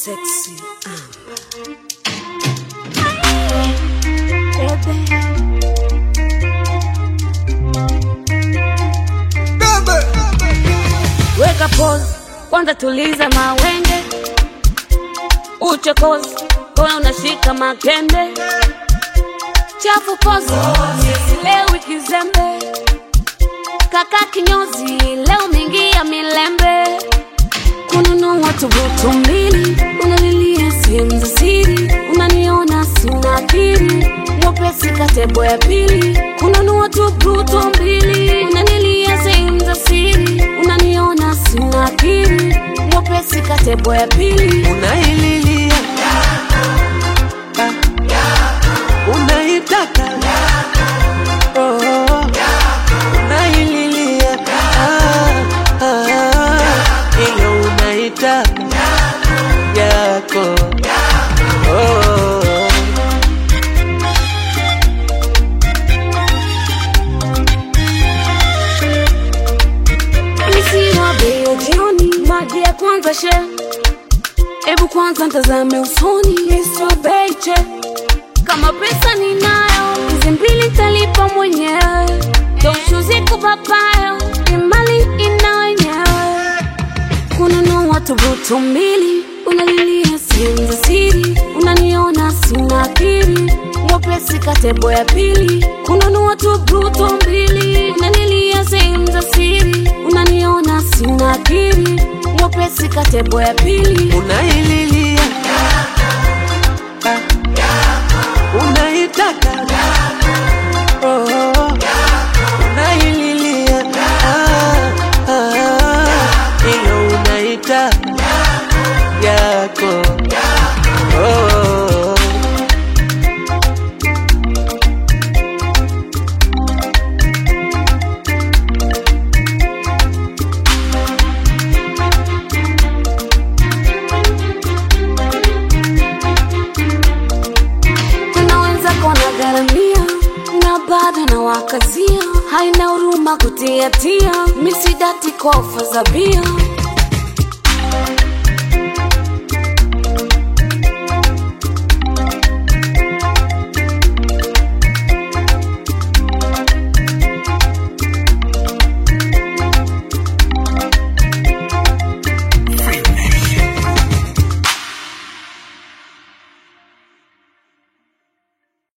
Sexy. Weka pause, kwanza tuliza mawenge, uchokozi kowe unashika makende, chafu pose, leo kizembe, kaka kinyozi, leo mingia milembe, kununua tubutu mbili, unalilia sehemu za siri, unaniona sina akili, mwepesi katebo ya pili, kununua tubutu mbili, unanilia sehemu za siri, unaniona sina akili, mwepesi katebo ya pili, unaililia Ah, unaitaka Oh, unaililia Ah, ah, ile unaita yako Oh. Nisiwa bei ya jioni, maji ya kwanza she, ebu kwanza ntazame usoni, nisiwa bei che, kama pesa ninayo, hizi mbili talipa mwenyewe, toshuzi kupapayo, imali ina wenyewe, kununua tubutu mbili, unalilia sehemu za siri, unaniona sina akili, mwepesi katebo ya pili, kununua tubutu mbili, unanilia sehemu za siri, unaniona sina akili, mwepesi katebo ya pili, unaililia Ah, unaitaka Oh, unaililia Ah, ah, ile unaita yako Oh. kuna wenzako wanagharamia na bado na wakazia, haina huruma kutiatia, misidati kwa ofa za bia